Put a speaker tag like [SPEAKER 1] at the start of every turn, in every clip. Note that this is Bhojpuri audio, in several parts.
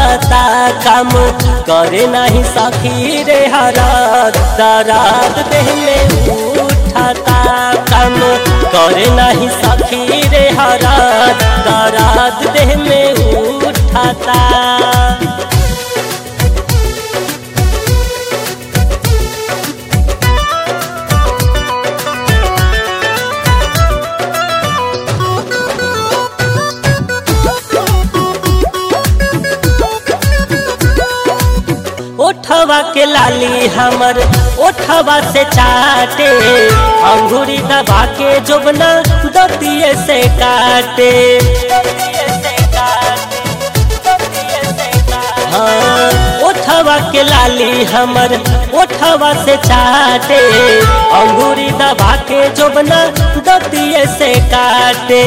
[SPEAKER 1] चूसता काम करे नहीं सखी रे हरात दरात देह में उठाता काम करे नहीं सखी रे हरात दरात देह में उठाता ओठवा के लाली हमर ओठवा से चाटे अंगूरी दबा के जोबना दतिये से काटे हाँ, ओठवा के लाली हमर ओठवा से चाटे अंगूरी दबा के जोबना दतिये से काटे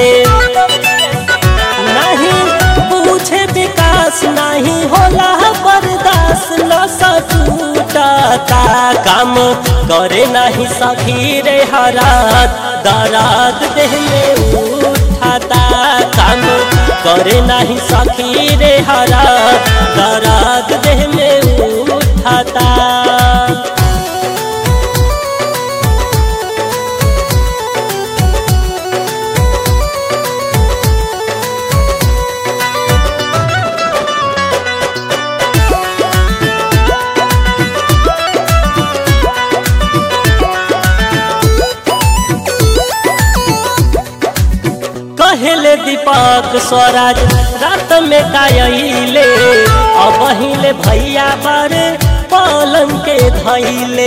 [SPEAKER 1] नहीं पूछे विकास नहीं होला बर्दाश्त न सटूटता काम करे नहीं सखी रे हरात दरात देह में उठाता काम करे नहीं सखी रे हरात दरात देह में उठाता कहले दीपक स्वराज रात में कायले अब हिले भैया बारे पलंग के धैले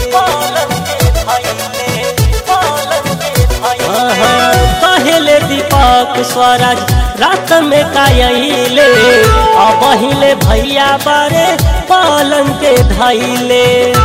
[SPEAKER 1] कहले दीपक स्वराज रात में कायले अब हिले भैया बारे पलंग के धैले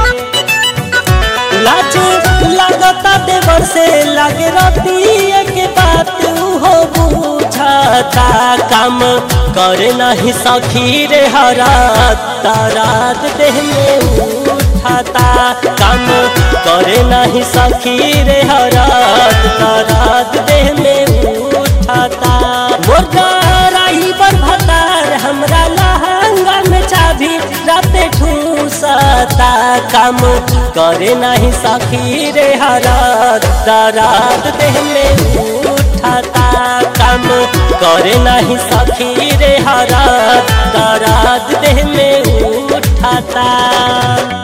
[SPEAKER 1] लाज लगता देवर से लगे रतिया के बात हो बुझाता काम करे नहीं सखी रे हरात तारात देह में उठाता काम करे नहीं सखी रे हरात तारात देह में उठाता मुर्गा राही पर भतार हमरा लहंगा में चाभी राते ठूसता काम करे नहीं सखी रे हरात दरात देह में उठाता काम करे नहीं सखी रे हरात दरात देह में उठाता